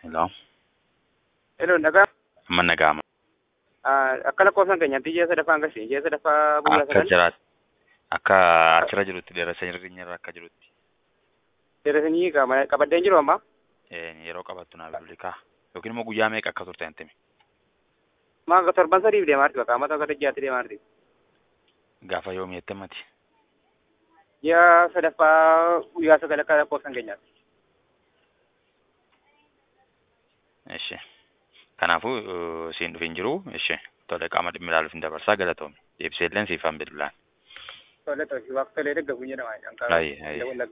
Hello. Hello, nagaa. Amma naga'ama. Akka lakkoofsan keenyatti ji'a sadaffaan gashe ji'a sadaffaa guyyaa Akka sagal jiraat akka achirra jirutti dheeressa irra akka jirutti dheeresanii qabaddeen jiru amma eh, yeroo qabattu naa bilbili kaa yookiin immoo guyyaa meeqa akka turte hin timi maa torban sadiif deemaa jirti bakka amma tokko ji'aatti deemaa jirti. gaafa yoomii jettee mati Ji'a sadaffaa guyyaa sagal akka lakkoofsan keenyaatti. Ishi. Kanaafuu uh, siin dhufin jiru ishi tole qaama dhimmi ilaaluuf hin dabarsaa galatoomi deebisee illee siifan bilbilaan. Tole tole waaqtolee deeggaruun jedhama. Ayi, ayi.